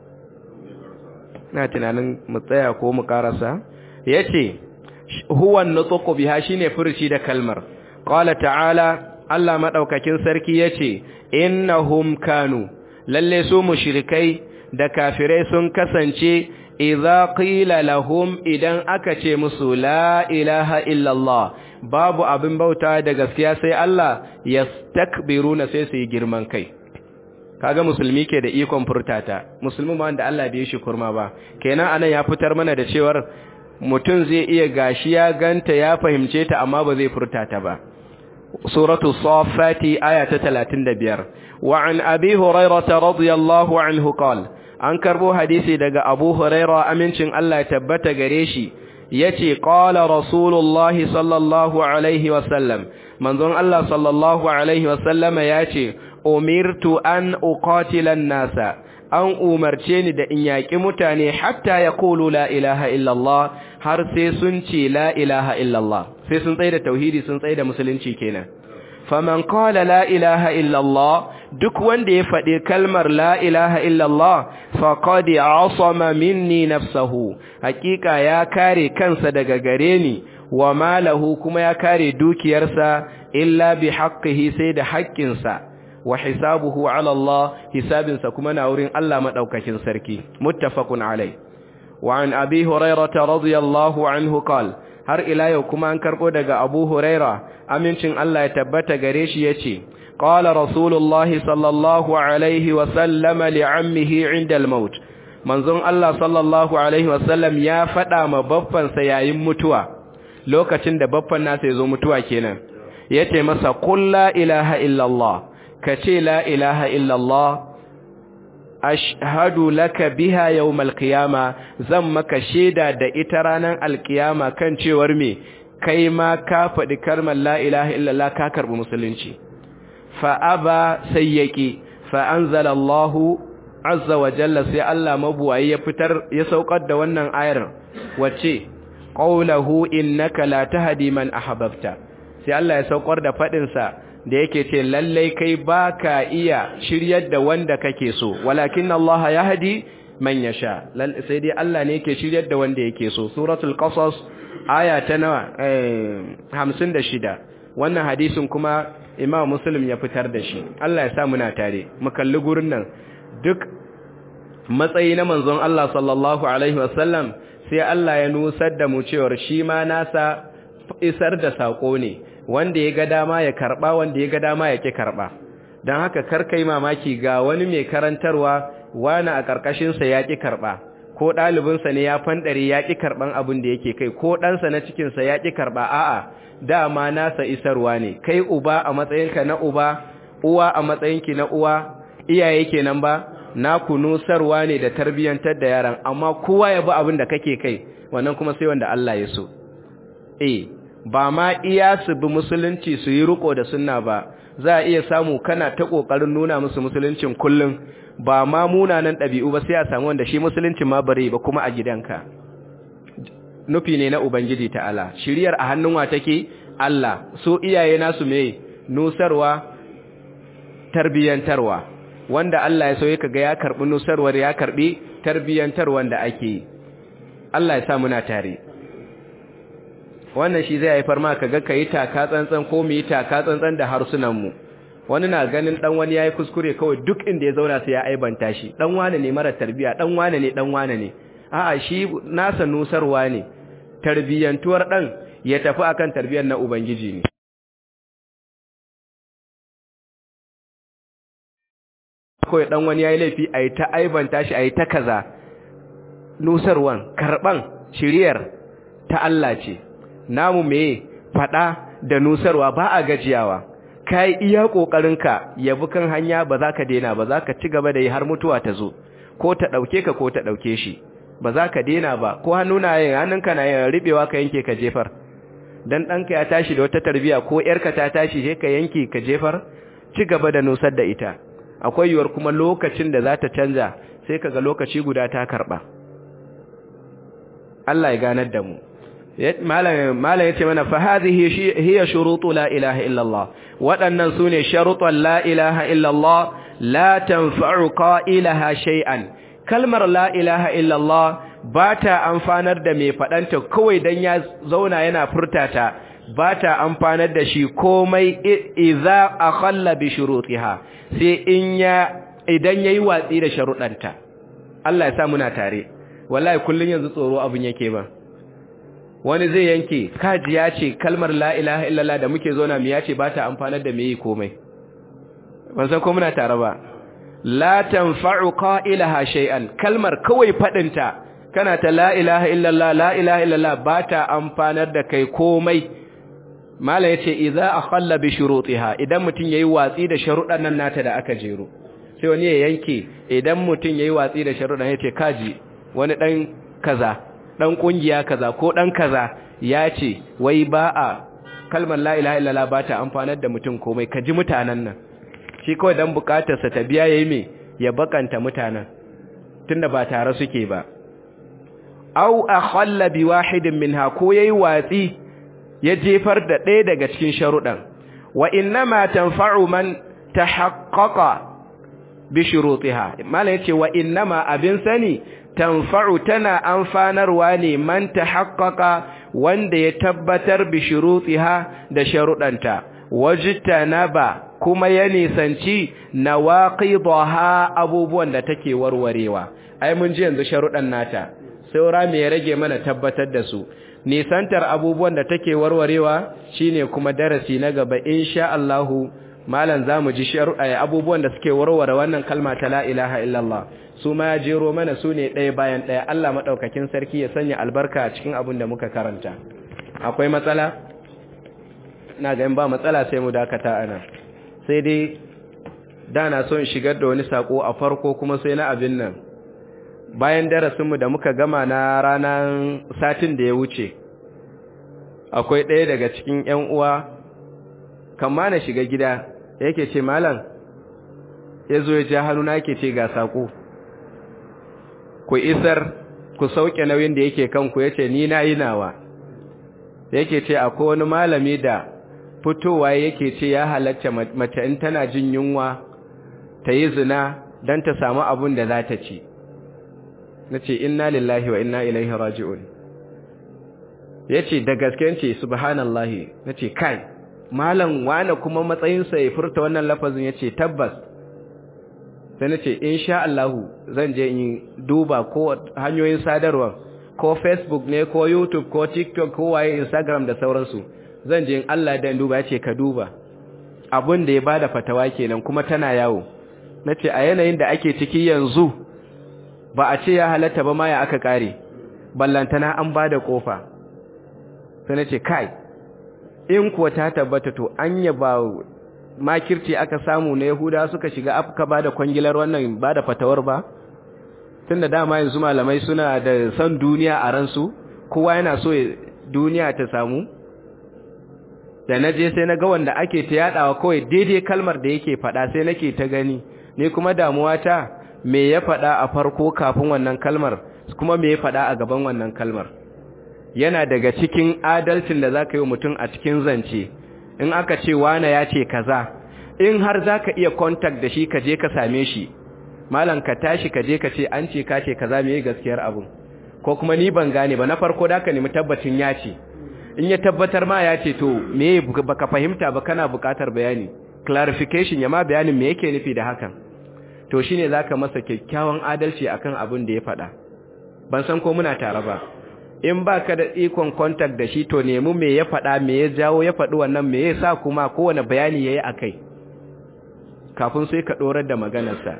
na tunanin mu tsaya ko mu karasa yace huwa nutqu biha shine furuci da kalmar qala ta'ala Allah madaukakin sarki yace innahum kanu lalle su mushrikai da kafirai sun kasance idza qila lahum idan aka ce musu la ilaha illallah babu abin bauta da gaskiya sai Allah yastakbiruna sai su yi girman kai kaga musulmi ke da ikon furtata musulmi ma wanda Allah bai shi kurma ba kenan anan ya fitar mana da cewar mutum zai iya gashi ya ganta ya fahimce ta amma ba zai furtata ba suratu safati aya ta 35 wa an abi hurairah radiyallahu anhu qala an karbo hadisi daga Abu Huraira amincin Allah ya tabbata gare shi yace qala rasulullahi sallallahu alaihi wasallam manzon Allah sallallahu alaihi wasallam yace umirtu an uqatila an-nasa an umarce ni da in yaki mutane hatta yaqulu la ilaha illallah har sai sun ce la ilaha illallah sai sun tsaye da tauhidi sun tsaye da musulunci kenan faman qala la ilaha illallah duk wanda ya faɗi kalmar la ilaha illallah faqad asama minni nafsahu hakika ya kare kansa daga gare ni wa malahu kuma ya kare dukiyarsa illa bi haqqihi sai da haƙƙinsa wa hisabuhu ala Allah hisabinsa kuma na wurin Allah madaukakin sarki muttafaqun alai wa an abi hurairah radiyallahu anhu qala har ila yau kuma an karbo daga Abu Huraira amincin Allah ya tabbata gare shi yace qala rasulullahi sallallahu alaihi wa sallama li'ammihi 'inda al-maut manzon Allah sallallahu alaihi wa sallam ya fada ma baffan sa yayin mutuwa lokacin da baffan nasa yazo mutuwa kenan yace masa qul la ilaha illa Allah kace la ilaha illa Allah ashhadu laka biha yawmal qiyama zan maka sheda da ita ranar alkiyama kan cewar me kai ma ka faɗi kalmar la ilaha illallah ka karbi musulunci fa aba sayyaki fa anzalallahu azza wa jalla sai Allah mabuwayi ya fitar ya saukar da wannan ayar wacce qawluhu innaka la tahdi man ahbabta sai Allah ya saukar da fadin sa da yake ce lallai kai baka iya shiryar da wanda kake so walakin Allah yahdi man yasha sai dai Allah ne yake shiryar da wanda yake so suratul qasas aya ta nawa eh 56 wannan hadisin kuma Imam Muslim ya fitar da shi Allah ya sa muna tare mu kalli gurin nan duk matsayi na manzon Allah sallallahu alaihi wasallam sai Allah ya nusar da mu cewa shi ma nasa isar da sako ne wanda ya ga dama ya karba wanda ya ga dama ya ki karba don haka karkai mamaki ga wani mai karantarwa wani a ƙarƙashinsa ya ki karba ko ɗalibinsa ne ya fanɗare ya ki karɓan abin da yake kai ko ɗansa na cikinsa ya ki karɓa a'a dama nasa isarwa ne kai uba a matsayinka na uba uwa a matsayinki na uwa iyaye kenan ba naku nusarwa ne da tarbiyyantar da yaran amma kowa ya bi abin da kake kai wannan kuma sai wanda Allah ya so eh ba ma iya su bi musulunci su yi riko da sunna ba za a iya samu kana ta kokarin nuna musu musuluncin kullum ba ma munanan ɗabi'u ba sai a samu wanda shi musuluncin ma bare ba kuma a gidanka nufi ne na ubangiji ta'ala shiriyar a hannun wa take Allah so iyaye nasu me nusarwa tarbiyantarwa wanda Allah ya so ya kaga ya karbi nusarwar ya karbi tarbiyantarwan da ake Allah ya sa muna tare wannan shi zai haifar ma kaga kai taka tsantsan ko mu yi taka tsantsan da harsunan mu wani na ganin dan wani yayi kuskure kawai duk inda ya zauna sai ya aibanta shi dan wane ne mara tarbiya dan wane ne dan wane ne a'a shi nasa nusarwa ne tarbiyyantuwar ɗan ya tafi akan tarbiyyar na ubangiji ne kawai ɗan wani ya yi laifi a yi ta aibanta shi a yi ta kaza nusarwan karɓan shiriyar ta Allah ce namu me faɗa da nusarwa ba a gajiyawa ka yi iya ƙoƙarinka yabi kan hanya ba za ka daina ba za ka ci gaba da yi har mutuwa ta zo ko ta ɗauke ka ko ta ɗauke shi ba za ka daina ba ko hannu na yin hannunka na yin riɓewa ka yanke ka jefar dan ɗanka ya tashi da wata tarbiya ko ‘yarka ta tashi sai ka yanke ka jefar ci gaba da nusar da ita akwai yiwuwar kuma lokacin da za ta canja sai ka ga lokaci guda ta karɓa Allah ya ganar da mu malam ya ce mana fa hadhihi hiya shurutu la ilaha illallah waɗannan sune sharutan la ilaha illallah la tanfa'u qailaha shay'an kalmar la ilaha illallah ba ta amfanar da mai faɗanta kawai dan ya zauna yana furtata ba ta amfanar da shi komai idza akhalla bi shurutiha sai in ya idan yayi watsi da sharuɗanta Allah ya sa muna tare wallahi kullun yanzu tsoro abun yake ba wani zai yanke kaji ya ce kalmar la ilaha illallah da muke zo na mu ya ce ba ta amfanar da me yi komai ban san ko muna tare ba la tanfa'u qailaha shay'an kalmar kawai fadinta kana ta la ilaha illallah la ilaha illallah ba ta amfanar da kai komai mala yace idza akhalla bi shurutiha idan mutun yayi watsi da sharuɗan nan nata da aka jero sai wani ya yanke idan mutun yayi watsi da sharuɗan yace kaji wani dan kaza dan kungiya kaza ko dan kaza ya ce wai ba a kalmar la ilaha illallah ba ta amfanar da mutum komai ka ji mutanen nan shi kawai dan bukatarsa ta biya yayi me ya bakanta mutanen tunda ba tare suke ba aw akhalla bi wahidin minha ko yayi watsi ya jefar da ɗaya daga cikin sharuɗan wa innama tanfa'u man tahaqqaqa bi shurutiha mallan yace wa innama abin sani tanfa'u tana amfanarwa ne man tahaqqaqa wanda ya tabbatar bi shurutiha da sharuɗanta wajtanaba kuma ya nisanci nawaqidaha abubuwan da take warwarewa ai mun ji yanzu sharuɗan nata saura me ya rage mana tabbatar da su nisantar abubuwan da take warwarewa shine kuma darasi na gaba insha Allahu malam zamu ji sharuɗa abubuwan da suke warware wannan kalma ta la ilaha illallah su ma ya jero mana su ne ɗaya bayan ɗaya Allah maɗaukakin sarki ya sanya albarka a cikin abin da muka karanta akwai matsala na ga ba matsala sai mu dakata ana sai dai da na so in shigar da wani sako a farko kuma sai na abin nan bayan darasinmu da muka gama na ranar satin da ya wuce akwai ɗaya daga cikin ‘yan uwa kama na shiga gida yake ce malam ya zo ya ja hannu na yake ce ga sako ku isar ku sauke nauyin da yake kanku ya ce ni na yi nawa yake ce akwai wani malami da fitowa yake ce ya halatta mace in tana jin yunwa ta yi zina don ta samu abin da za ta ci na ce inna lillahi wa inna ilaihi raji'un ya ce da gaske ce subhanallahi na ce kai malam wane kuma matsayinsa ya furta wannan lafazin ya ce tabbas sai na ce insha Allahu zan je in duba ko hanyoyin sadarwa ko facebook ne ko youtube ko tiktok ko waye instagram da sauransu zan je in Allah da duba ya ce ka duba abin da ya bada fatawa kenan kuma tana yawo na ce a yanayin da ake ciki yanzu ba a ce ya halatta ba ma ya aka kare ballantana an bada kofa sai na ce kai in kuwa ta tabbata to anya ba makirci aka samu na Yahuda suka shiga afka bada kwangilar wannan bada fatawar ba tunda dama yanzu malamai suna da san duniya a ransu kowa yana so duniya ta samu da naje sai na ga wanda ake ta yadawa kawai daidai kalmar da yake fada sai nake ta gani ni kuma damuwa ta me ya fada a farko kafin wannan kalmar kuma me ya fada a gaban wannan kalmar yana daga cikin adalcin da zaka yi mutum a cikin zance in aka ce wane ya ce kaza in har zaka iya contact da shi ka je ka same shi malam ka tashi ka je ka ce an ce ka ce kaza meye gaskiyar abun ko kuma ni ban gane ba na farko da ka nemi tabbacin ya ce in ya tabbatar ma ya ce to me baka fahimta ba kana buƙatar bayani clarification ya ma bayanin me yake nufi da hakan to shine zaka masa kyakkyawan adalci akan abin da ya faɗa ban san ko muna tare ba in ba ka da ikon contact da shi to nemi me ya faɗa me ya jawo ya faɗi wannan me ya sa kuma kowane bayani ya yi a kai kafin sai ka ɗorar da maganarsa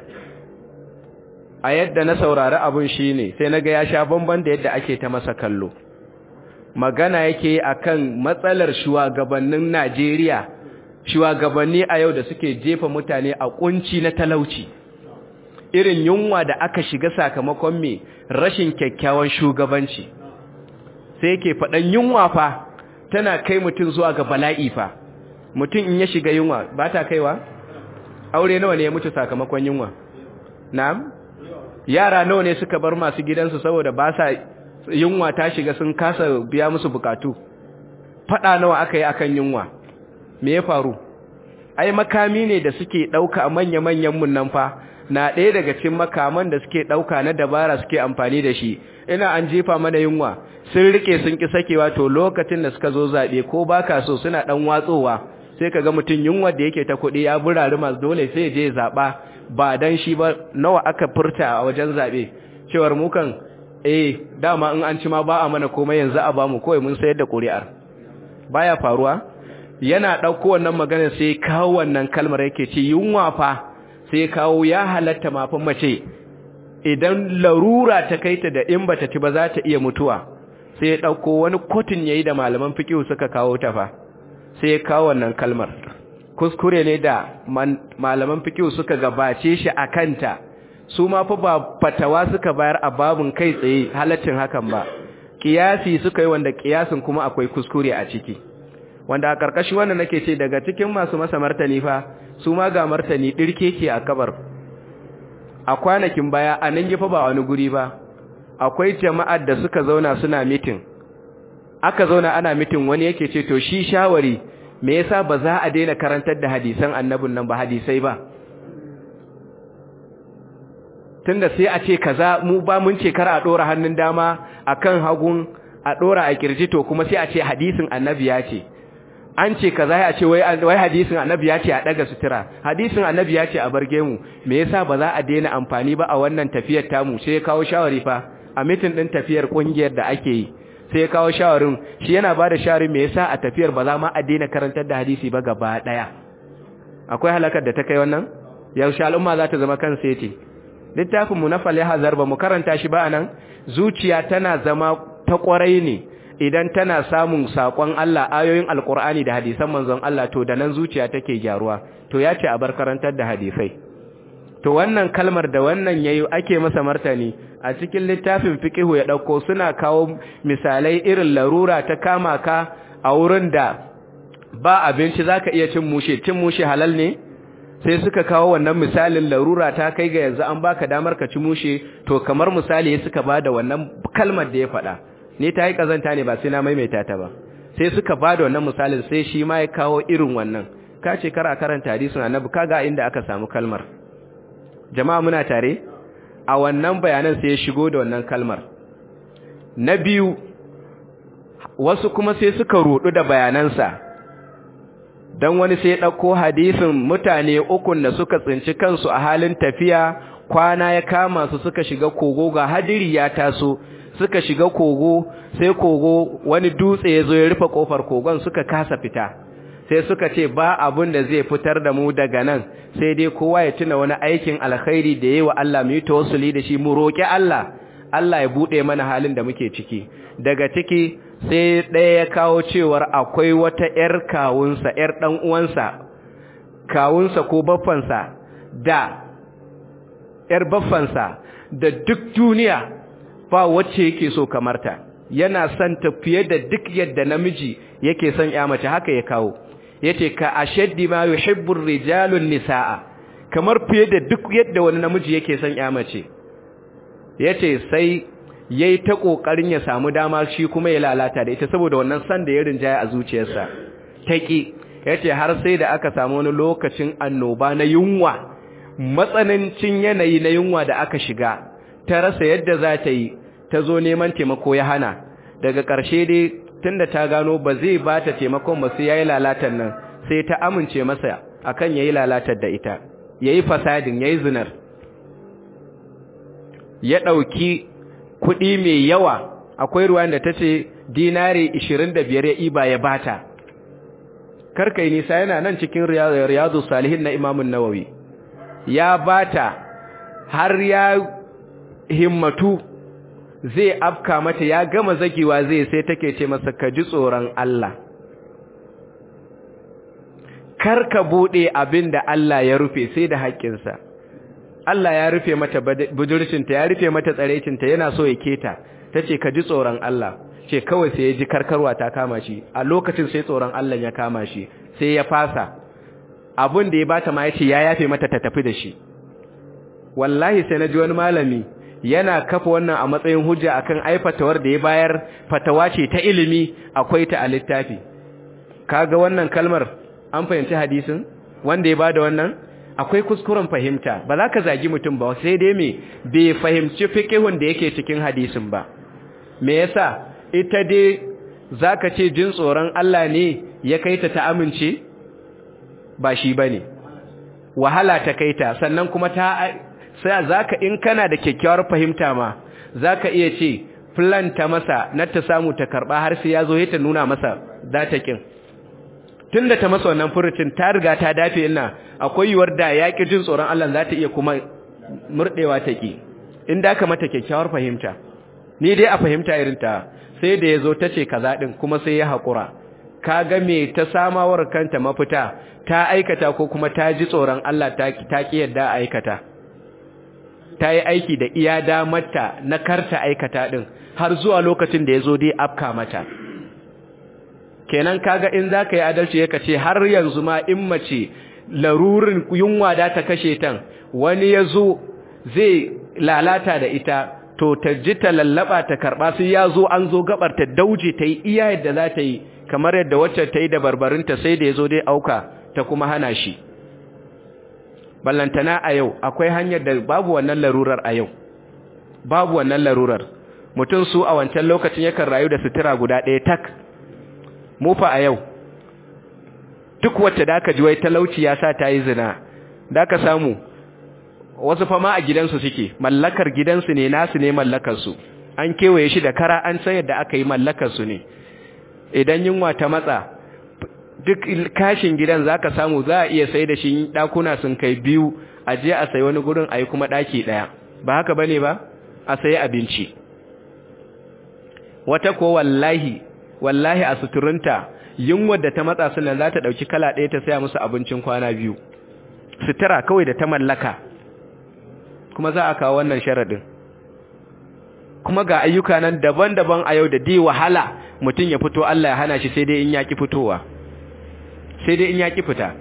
a yadda na saurari abun shi ne sai na ga ya sha bamban da yadda ake ta masa kallo magana yake akan matsalar shugabannin Najeriya shugabanni a yau da suke jefa mutane a kunci na talauci irin yunwa da aka shiga sakamakon me rashin kyakkyawan shugabanci sai yake faɗan yunwa fa tana kai mutum zuwa ga bala'i fa mutum in ya shiga yunwa ba ta kaiwa aure nawa ne ya mutu sakamakon yunwa na'am yara nawa ne suka bar masu gidansu saboda ba sa yunwa ta shiga sun kasa biya musu bukatu fada nawa aka yi akan yunwa me ya faru ai makami ne da suke dauka manya-manyan mun nan fa na ɗaya daga cikin makaman da suke dauka na dabara suke amfani da shi ina an jefa mana yunwa sun rike sun ki sakewa to lokacin da suka zo zabe ko baka so suna dan watsowa sai kaga mutun yunwa da yake ta kuɗi ya burari masu dole sai je zaba ba dan shi ba nawa aka furta a wajen zabe cewar mu kan eh dama in an ci ma ba a mana komai yanzu a bamu kawai mun sayar da ƙuri'ar baya faruwa yana ɗauko wannan magana sai kawo wannan kalmar yake ce yunwa fa sai kawo ya halatta mafin mace idan larura ta kai ta da in bata ci ba za ta iya mutuwa sai ya ɗauko wani kotun yayi da malaman fiqh suka kawo ta fa sai ya kawo wannan kalmar kuskure ne da malaman fiqh suka gabace shi a kanta su ma fa ba fatawa suka bayar a babun kai tsaye halaccin hakan ba kiyasi suka yi wanda kiyasin kuma akwai kuskure a ciki wanda a karkashin wannan nake ce daga cikin masu masa martani fa su ma ga martani dirke ke a kabar a kwanakin baya a nan fa ba wani guri ba akwai jama'ar da suka zauna suna mitin aka zauna ana mitin wani yake ce to shi shawari me yasa ba za a daina karantar da hadisan annabin nan ba hadisai ba tunda sai a ce kaza mu ba mun ce kar a dora hannun dama akan hagun a dora a kirji to kuma sai a ce hadisin annabi ya ce an ce kaza ya ce wai wai hadisin annabi ya ce a daga sutura hadisin annabi ya ce a barge mu me yasa ba za a daina amfani ba a wannan tafiyar tamu sai ya kawo shawari fa a mitin din tafiyar kungiyar da ake yi sai ya kawo shawarin shi yana bada shawarin me yasa a tafiyar ba za ma a daina karantar da hadisi ba gaba daya akwai halakar da ta kai wannan yaushe al'umma za ta zama kan seti littafin mu na falihazar ba mu karanta shi ba anan zuciya tana zama ta kwarai ne idan tana samun sakon Allah ayoyin alkur'ani da hadisan manzon Allah to da nan zuciya take gyaruwa to ya ce a bar karantar da hadisai to wannan kalmar da wannan yayi ake masa martani a cikin littafin fiqhu ya dauko suna kawo misalai irin larura ta kama ka a wurin da ba abinci zaka iya cin mushe cin mushe halal ne sai suka kawo wannan misalin larura ta kai ga yanzu an baka damar ka ci mushe to kamar misali suka bada wannan kalmar da ya faɗa ni ta yi kazanta ne ba sai na maimaita ta ba sai suka bada wannan misalin sai shi ma ya kawo irin wannan ka ce kara karanta hadisin annabi kaga inda aka samu kalmar jama'a muna tare a wannan bayanan sai ya shigo da wannan kalmar na biyu wasu kuma sai suka rudu da bayanansa don wani sai ɗauko hadisin mutane ukun da suka tsinci kansu a halin tafiya kwana ya kama su suka shiga kogo ga hadiri ya taso suka shiga kogo sai kogo wani dutse ya zo ya rufe kofar kogon suka kasa fita sai suka ce ba abun da zai fitar da mu daga nan sai dai kowa ya tuna wani aikin alkhairi da yayi wa Allah mu yi tawassuli da shi mu roki Allah Allah ya bude mana halin da muke ciki daga ciki sai ɗaya ya kawo cewar akwai wata ‘yar kawunsa, ‘yar ɗan uwansa, kawunsa ko baffansa da ‘yar baffansa da duk duniya ba wacce yake so kamarta, yana son ta fiye da duk yadda namiji yake son ‘ya mace haka ya kawo, ya ce ka a shaddi ma yi hibbun rijalun nisa'a, kamar fiye da duk yadda wani namiji yake son ‘ya mace, ya ce sai ya yi ta ƙoƙarin ya samu dama shi kuma ya lalata da ita saboda wannan san da ya rinjaya a zuciyarsa ta ƙi ya ce har sai da aka samu wani lokacin annoba na yunwa matsanancin yanayi na yunwa da aka shiga ta rasa yadda za ta yi ta zo neman taimako ya hana daga ƙarshe dai tun da ta gano ba zai ba ta taimakon ba sai ya yi lalatar nan sai ta amince masa akan ya yi lalatar da ita ya yi fasadin ya yi zinar ya ɗauki kuɗi mai yawa akwai ruwan da ta ce dinari 25 ya iba ya bata karkai nisa yana nan cikin riyadu salihin na imamun nawawi ya bata har ya himmatu zai afka mata ya gama zagewa zai sai take ce masa ka ji tsoron Allah kar ka bude abin da Allah ya rufe sai da haƙƙinsa Allah ya rufe mata budurcinta ya rufe mata tsarecinta yana so ya keta ta ce ka ji tsoron Allah ce kawai sai ya ji karkarwa ta kama shi a lokacin sai tsoron Allah ya kama shi sai ya fasa abin da ya bata ma ya ce ya yafe mata ta tafi da shi wallahi sai na ji wani malami yana kafa wannan a matsayin hujja akan ai fatawar da ya bayar fatawa ce ta ilimi akwai ta a littafi kaga wannan kalmar an fahimci hadisin wanda ya bada wannan akwai kuskuren fahimta ba za ka zagi mutum ba sai dai me bai fahimci fiqhun da yake cikin hadisin ba me yasa ita dai zaka ce jin tsoron Allah ne ya kaita ta amince ba shi bane wahala ta kaita sannan kuma ta sai zaka in kana da kyakkyawar fahimta ma zaka iya ce plan ta masa na ta samu ta karba har sai yazo ya ta nuna masa za ta kin tunda ta masa wannan furucin ta riga ta dafe ina akwai yiwuwar da yaki jin tsoron Allah za ta iya kuma murdewa ta ki in da ka mata kyakkyawar fahimta ni dai a fahimta irin ta sai da yazo ta ce kaza din kuma sai ya hakura kaga me ta samawar kanta mafita ta aikata ko kuma ta ji tsoron Allah ta ta ki yadda aikata ta yi aiki da iya damarta na karta aikata din har zuwa lokacin da yazo dai afka mata kenan kaga in zaka yi adalci yaka ce har yanzu ma in mace larurin yunwa da ta kashe tan wani yazo zai lalata da ita to ta ji ta lallaba ta karba sai yazo an zo gabar ta dauje ta yi iya yadda za ta yi kamar yadda wacce ta yi da barbarinta sai da yazo dai auka ta kuma hana shi ballantana a yau akwai hanyar da babu wannan larurar a yau babu wannan larurar mutum su a wancan lokacin yakan rayu da sutura guda ɗaya tak mu fa a yau duk wacce da aka ji wai talauci ya sa ta yi zina da ka samu wasu fama a gidansu suke mallakar gidansu ne nasu ne mallakarsu an kewaye shi da kara an san yadda aka yi mallakarsu ne idan yunwa ta matsa duk kashin gidan za ka samu za a iya sai da shi ɗakuna sun kai biyu a je a sayi wani gurin a yi kuma ɗaki ɗaya ba haka ba ne ba a sayi abinci wata ko wallahi wallahi a suturunta yunwar da ta matsa sunan za ta ɗauki kala ɗaya ta saya musu abincin kwana biyu sutura kawai da ta mallaka kuma za a kawo wannan sharaɗin kuma ga ayyuka nan daban-daban a yau da dai wahala mutum ya fito Allah ya hana shi sai dai in ya ki fitowa sai dai in ya ki fita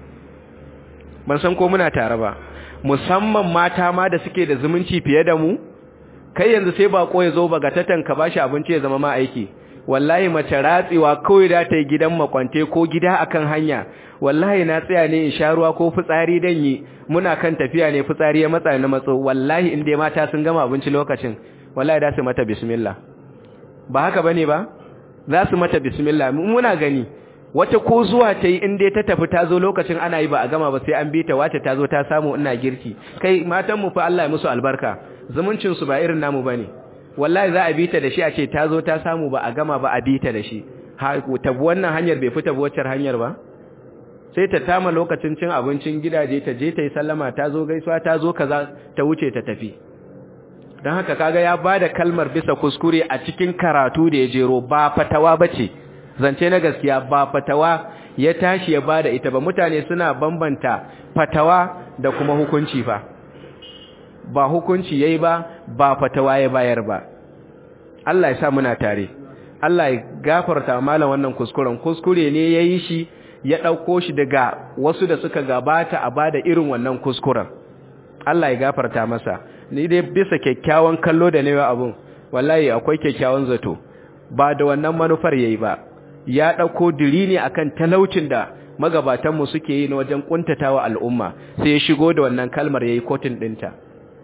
ban san ko muna tare ba musamman mata ma da suke da zumunci fiye da mu kai yanzu sai bako ya zo bagatatan ka bashi abinci ya zama ma aiki wallahi mace ratsewa kawai da ta yi gidan makwante ko gida akan hanya wallahi na tsaya ne in sha ruwa ko fitsari dan yi muna kan tafiya ne fitsari ya matsa na matso wallahi in dai mata sun gama abinci lokacin wallahi da su mata bismillah ba haka bane ba za su mata bismillah muna gani wata ko zuwa ta yi in dai ta tafi ta zo lokacin ana yi ba a gama ba sai an bi ta wace ta zo ta samu ina girki kai matan mu fa Allah ya musu albarka zumuncin su ba irin namu bane wallahi za a bi ta da shi a ce ta zo ta samu ba a gama ba a bi ta da shi ta bi wannan hanyar bai fita waccar hanyar ba sai ta tama lokacin cin abincin gidaje ta je ta yi sallama ta zo gaisuwa ta zo kaza ta wuce ta tafi don haka kaga ya bada kalmar bisa kuskure a cikin karatu da ya jero ba fatawa bace zance na gaskiya ba fatawa ya tashi ya bada ita ba mutane suna bambanta fatawa da kuma hukunci fa ba hukunci yayi ba ba fatawa ya bayar ba Allah ya sa muna tare Allah ya gafarta malam wannan kuskuren kuskure ne yayi shi ya dauko shi daga wasu da suka gabata a bada irin wannan kuskuren Allah ya gafarta masa ni dai bisa kyakkyawan kallo da ne abun wallahi akwai kyakkyawan zato ba da wannan manufar yayi ba ya dauko diri ne akan talaucin da magabatan mu suke yi na wajen kuntatawa al'umma sai ya shigo da wannan kalmar yayi kotin dinta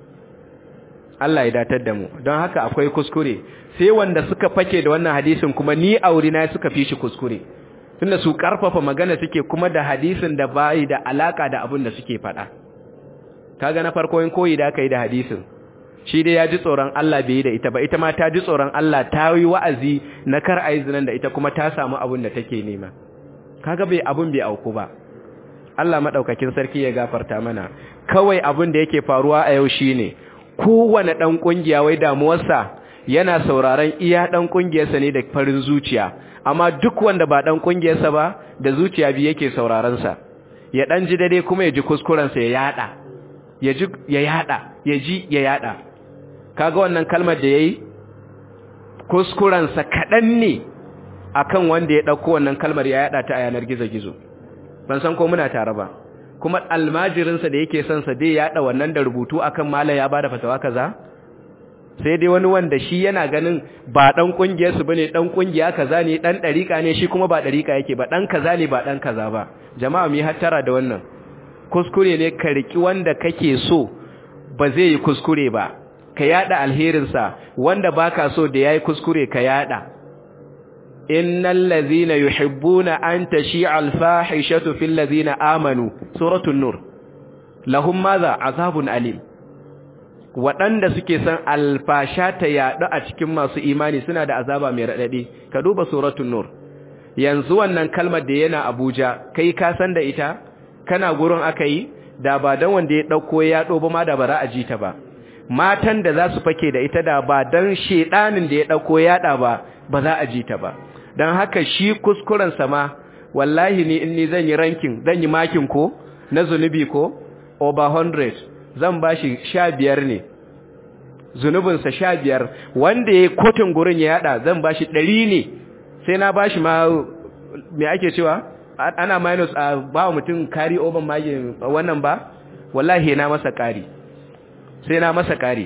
Allah ya datar da mu don haka akwai kuskure sai wanda suka fake da wannan hadisin kuma ni aure na suka fi shi kuskure tunda su karfafa magana suke kuma da hadisin da bai da alaka da abin da suke faɗa kaga na farko in koyi da aka yi da hadisin shi dai ya ji tsoron Allah bai yi da ita ba ita ma ta ji tsoron Allah ta yi wa'azi na kar a yi zinan da ita kuma ta samu abin da take nema kaga bai abin bai auku ba Allah maɗaukakin sarki ya gafarta mana kawai abin da yake faruwa a yau shine kowane ɗan ƙungiya wai damuwarsa yana sauraron iya ɗan ƙungiyarsa ne da farin zuciya amma duk wanda ba ɗan ƙungiyarsa ba da zuciya biyu yake sauraronsa ya ɗan ji dare kuma ya ji kuskurensa ya yaɗa ya ji ya yaɗa ya ji ya yaɗa kaga wannan kalmar da ya yi kuskurensa kaɗan ne akan wanda ya ɗauko wannan kalmar ya yaɗa ta a yanar gizo-gizo ban san ko muna tare ba kuma almajirinsa da yake son sa dai yaɗa wannan da rubutu akan mala ya bada fatawa kaza sai dai wani wanda shi yana ganin ba dan kungiyar su bane dan kungiya kaza ne dan dariƙa ne shi kuma ba dariƙa yake ba dan kaza ne ba dan kaza ba jama'a mu hattara da wannan kuskure ne ka riki wanda kake so ba zai yi kuskure ba ka yada alherin sa wanda baka so da yayi kuskure ka yada innal ladhina yuhibbuna an tashi'a al-fahishatu fil ladhina amanu suratul nur lahum madha azabun alim waɗanda suke son alfasha ta yaɗu a cikin masu imani suna da azaba mai raɗaɗi ka duba suratul nur yanzu wannan kalmar da yana abuja kai ka san da ita kana gurin aka yi da ba don wanda ya ɗauko ya yaɗo ba ma da bara a ji ta ba matan da za su fake da ita da ba don shedanin da ya ɗauko yaɗa ba ba za a ji ta ba don haka shi kuskuren sama wallahi ni in ni zan yi rankin zan yi makin ko na zunubi ko over 100 zan ba shi sha biyar ne zunubinsa sha biyar wanda ya kotun gurin ya yada zan ba shi ɗari ne sai na ba shi ma me ake cewa ana minus a ba mutum kari oban magin wannan ba wallahi na masa kari sai na masa kari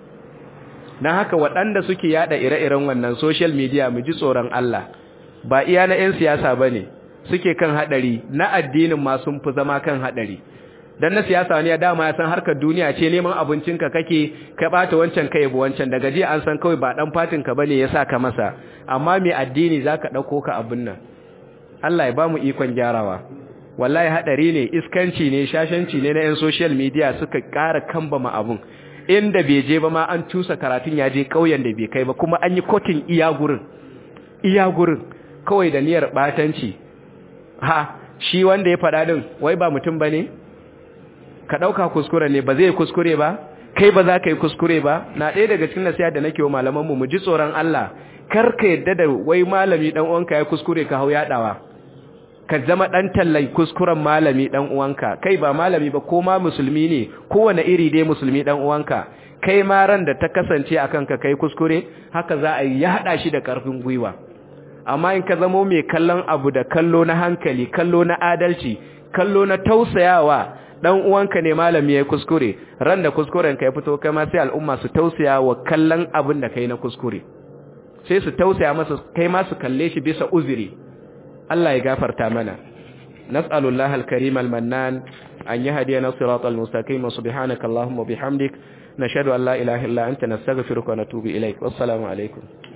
don haka waɗanda suke yada ire-iren wannan social media mu ji tsoron Allah ba iya na 'yan siyasa ba ne suke kan haɗari na addinin ma sun fi zama kan haɗari dan na siyasa wani ya dama ya san harkar duniya ce neman abincinka kake ka bata wancan kai bu wancan daga jiya an san kawai ba dan fatin ka bane yasa ka masa amma mai addini zaka dauko ka abin nan Allah ya bamu ikon gyarawa wallahi hadari ne iskanci ne shashanci ne na yan social media suka ƙara kambama abun inda bai je ba ma an tusa karatun ya je kauyen da bai kai ba kuma an yi kotin iya gurin iya gurin kawai da niyyar batanci ha shi wanda ya faɗa din wai ba mutum bane ka ɗauka kuskure ne ba zai kuskure ba kai ba za ka yi kuskure ba na ɗaya daga cikin nasiha da nake wa malamanmu mu ji tsoron Allah kar ka yadda da wai malami ɗan uwanka ya kuskure ka hau yaɗawa ka zama ɗan tallan kuskuren malami ɗan uwanka kai ba malami ba ko ma musulmi ne kowane iri dai musulmi ɗan uwanka kai ma ran da ta kasance a kanka kai kuskure haka za a yi yaɗa shi da ƙarfin gwiwa amma in ka zamo mai kallon abu da kallo na hankali kallo na adalci kallo na tausayawa dan uwanka ne malami yayi kuskure ran da kuskuren ka ya fito kai ma sai al'umma su tausaya wa kallon abin da kai na kuskure sai su tausaya masa kai ma su kalle shi bisa uzuri Allah ya gafarta mana nas'alullahi al-karim al-mannan an yahdiyana siratal mustaqim subhanaka allahumma bihamdik nashhadu an la ilaha illa anta nastaghfiruka wa natubu ilaik wassalamu alaikum